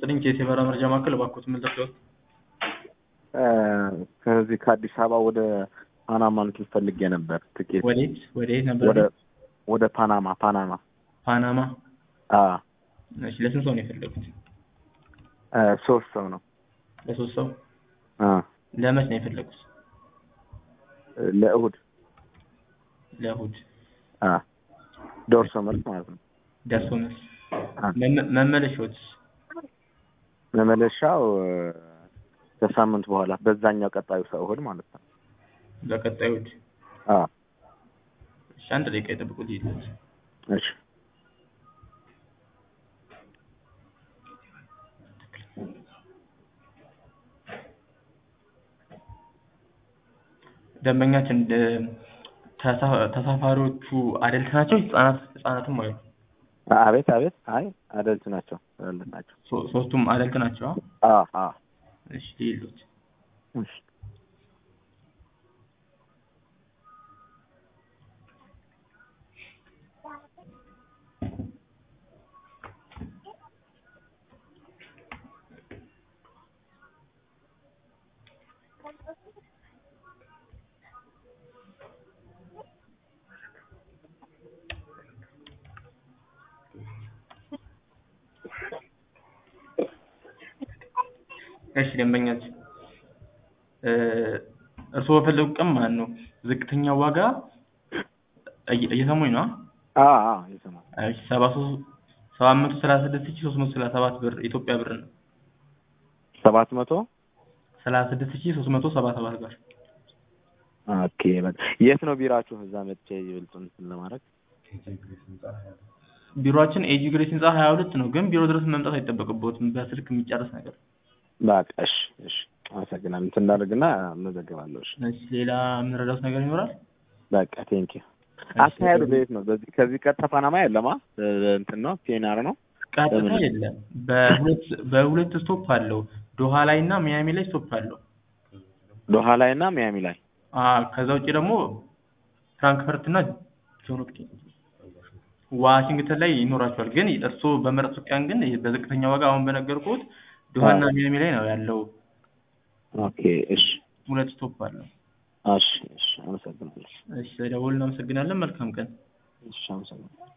ይስጥልኝ ከየት የበረራ መረጃ ማዕከል እባክዎት ምን ልርዳዎት? ከዚህ ከአዲስ አበባ ወደ ፓናማ እንትን ፈልጌ ነበር ትኬት ወዴት ወዴት ነበር? ወደ ወደ ፓናማ ፓናማ ፓናማ። አ እሺ ለስንት ሰው ነው የፈለጉት? አ ሶስት ሰው ነው ለሶስት ሰው። አ ለመች ነው የፈለጉት? ለእሁድ ለእሁድ አ ዶርሶ መልስ ማለት ነው። ደርሶ መልስ። አ መመ- መመለሻዎትስ? መመለሻው ከሳምንት በኋላ በዛኛው ቀጣዩ ሰው እሁድ ማለት ነው። በቀጣዩ እሁድ። አ እሺ አንድ ደቂቃ ይጠብቁት ይሉት። እሺ ደንበኛችን ደ- ተሳ- ተሳፋሪዎቹ አደልት ናቸው ህጻናት ህጻናትም አሉ? አቤት አቤት አይ አደልት ናቸው አደልት ናቸው። ሶ- ሶስቱም አደልት ናቸው? አ አ እሺ ይሉት። እሺ እሺ ደንበኛችን እ እርስዎ በፈለጉ ቀን ማለት ነው ዝቅተኛ ዋጋ እየ- እየሰሙኝ ነው? አ አ ይሰማል። እሺ ሰባ ሶስት ሰባት መቶ ሰላሳ ስድስት ሺህ ሶስት መቶ ሰላሳ ሰባት ብር ኢትዮጵያ ብር ነው። ሰባት መቶ ሰላሳ ስድስት ሺህ ሶስት መቶ ሰባ ሰባት ብር። ኦኬ በቃ የት ነው ቢራችሁ? እዛ መጥቼ ይበልጡን እንትን ለማድረግ ቢሮአችን ኤጂ ግሬስ ህንጻ ሀያ ሁለት ነው፣ ግን ቢሮ ድረስ መምጣት አይጠበቅብዎትም። በስልክ የሚጨርስ ነገር። በቃ እሺ እሺ አመሰግናለሁ። እንትን እንዳደርግና እመዘግባለሁ። እሺ እሺ ሌላ የምንረዳዎት ነገር ይኖራል? በቃ ቴንኪ አካሄዱ በየት ነው? በዚህ ከዚህ ቀጥታ ፓናማ የለማ እንትን ነው ፒኤንአር ነው። ቀጥታ በምን? የለም። በሁለት በሁለት ስቶፕ አለው። ዶሃ ላይ እና ሚያሚ ላይ ስቶፕ አለው። ዶሃ ላይ እና ሚያሚ ላይ አ ከዛ ውጭ ደግሞ ፍራንክፈርት እና ጆን ሆፕኪንስ ዋሽንግተን ላይ ይኖራቸዋል። ግን እርስዎ በመረጡት ቀን ግን በዝቅተኛ ዋጋ አሁን በነገርኩት ዶሃ እና ሚያሚ ላይ ነው ያለው። ኦኬ እሺ ሁለት ስቶፕ አለው። እሺ እሺ አመሰግናለሁ። እሺ ደውል እናመሰግናለን። መልካም ቀን። እሺ አመሰግናለሁ።